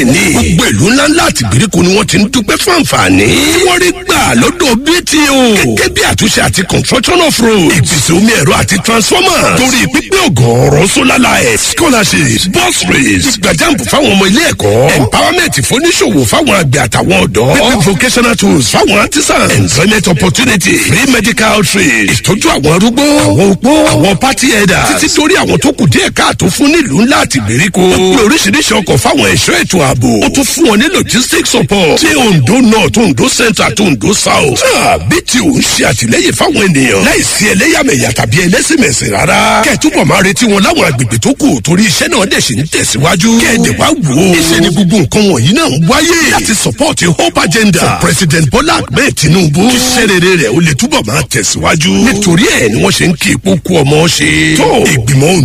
bẹ́ẹ̀ ni gbogbo ìlú ńláńlá àti ìgbèríko ni wọ́n ti ń dúpẹ́ fún àǹfààní tí wọ́n rí gbà lọ́dọ̀ BTO gẹ́gẹ́ bí àtúnṣe àti construction of road ìpèsè omi ẹ̀rọ àti transformer torí pípé ọ̀gọ̀ọ̀rọ̀ solar light scholarships bus rates ìgbàjàmpù fáwọn ọmọ ilé ẹ̀kọ́ empowerment fóníṣòwò fáwọn àgbẹ̀ àtàwọn ọ̀dọ́ pípé vocational tools fáwọn artisan employment opportunity free medical trade ìtọ́jú àwọn arúgbó àwọn opó àwọn party headers títí torí àwọn tó kù díẹ̀ káàtó fún nílùú ńlá àti ìgbèríko ó pé oríṣiríṣi ọkọ̀ fáwọn ẹ̀ṣọ́ ètò ààbò ó tún fún wọn ní logistics support tí Ondo North Ondo Centre àti Ondo South bí tí ò ń ṣe àtìlẹ́yìn fáwọn ènìyàn láìsí ẹlẹ́yàmẹ̀yà tàbí ẹlẹ́sìnmẹ̀sìn rárá kẹ́ẹ̀túbọ̀ máa retí wọn láwọn agbègbè tó kù torí iṣẹ́ náà dẹ̀ ṣe ń tẹ̀síwájú kẹ́ẹ̀dẹ̀ wá wò ó iṣẹ́ ni gbogbo nǹkan wọ̀nyí náà ń wáyé láti support hope agenda for President Bola Ahmed Tinubu kí iṣẹ́ rere rẹ̀ ó lè túbọ̀ máa tẹ̀síwájú nítorí ẹ̀ ni wọ́n ṣe ń kí ipò kú ọmọ ṣe tó ìgbìmọ̀